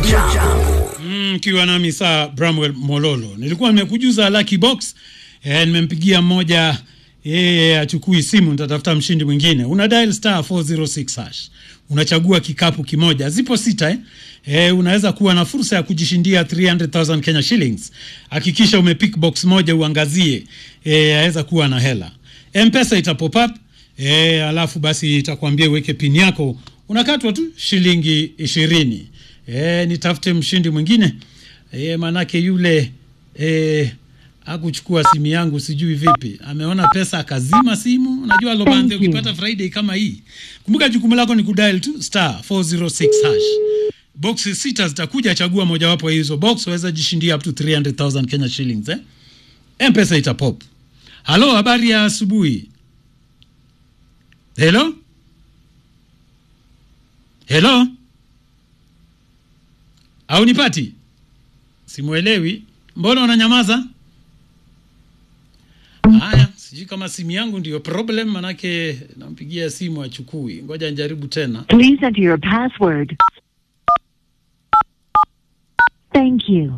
Jambo. mkiwa nami saa Bramwell Mololo. Nilikuwa nimekujuza lucky box eh, nimempigia mmoja yeye achukui simu, nitatafuta mshindi mwingine. Una dial star 406 hash, unachagua kikapu kimoja, zipo sita eh? Eh, unaweza kuwa na fursa ya kujishindia 300,000 Kenya shillings. Hakikisha umepick box moja uangazie, eh, aweza kuwa na hela. M-Pesa ita pop up eh, alafu basi itakwambia uweke pin yako, unakatwa tu shilingi ishirini. E, nitafute mshindi mwingine e, manake yule e, akuchukua simu yangu sijui vipi, ameona pesa akazima simu. Unajua Lobande, ukipata Friday kama hii, kumbuka jukumu lako ni kudial tu star 406 hash. Boxi sita zitakuja, chagua mojawapo ya hizo box, waweza jishindia up to 300,000 Kenya shillings eh? M-Pesa itapop. Halo, habari ya asubuhi. Hello? Hello? au nipati? Simuelewi, mbona unanyamaza? Haya, sijui kama simu yangu ndiyo problem, manake nampigia simu achukui. Ngoja njaribu tena. Please enter your password. Thank you.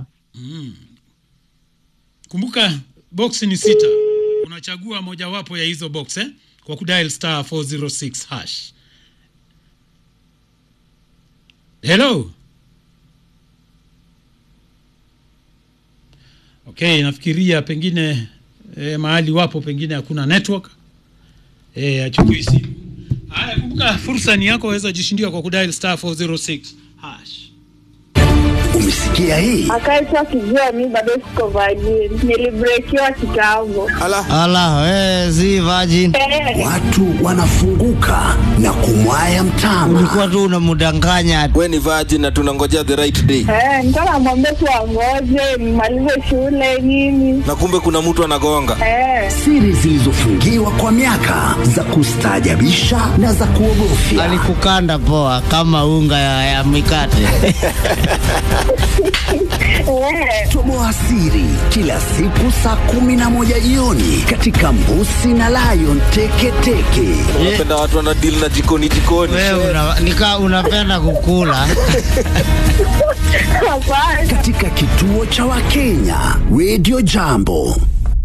Kumbuka box ni sita, unachagua mojawapo ya hizo box eh? kwa kudial star 406 hash. Hello. Okay, nafikiria pengine eh, mahali wapo pengine hakuna network eh, achukui simu. Haya, kumbuka fursa ni yako, waweza jishindia kwa kudial star 406 hash. Umesikia hii? akaitwa akijua mi bado siko virgin. Nilibrekiwa kitambo. Ala, we, si virgin. Eh, Watu wanafunguka na kumwaya mtama. Ulikuwa tu unamdanganya. we ni virgin na tunangojea the right day eh, nilikuwa namwambia tu angoje nimalize shule nini. na kumbe kuna mtu anagonga Eh, Siri zilizofungiwa kwa miaka za kustaajabisha na za kuogofya. Alikukanda poa kama unga ya, ya mikate. eh, Toboa siri kila siku saa kumi na moja jioni katika Mbusi na Lion Teketeke. unapenda watu wana deal na jikoni jikoni Wewe una, nika unapenda kukula. hapana. katika kituo cha Wakenya Radio Jambo.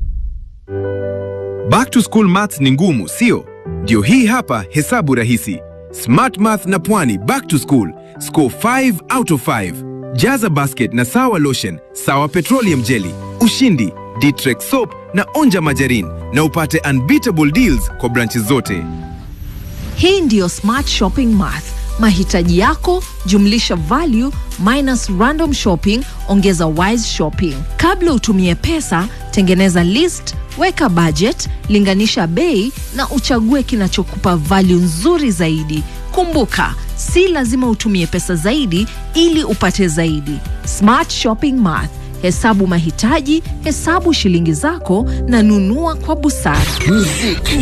Back to school maths ni ngumu, sio? Ndio hii hapa hesabu rahisi. Smart Math na Pwani back to school. Score 5 out of 5. Jaza basket na sawa lotion, sawa petroleum jelly, ushindi, Ditrex soap na onja majarin na upate unbeatable deals kwa branches zote. Hii ndiyo Smart Shopping Math. Mahitaji yako jumlisha value minus random shopping ongeza wise shopping. Kabla utumie pesa, tengeneza list, weka budget, linganisha bei na uchague kinachokupa value nzuri zaidi. Kumbuka, si lazima utumie pesa zaidi ili upate zaidi. Smart Shopping Math. Hesabu mahitaji, hesabu shilingi zako na nunua kwa busara. Muziki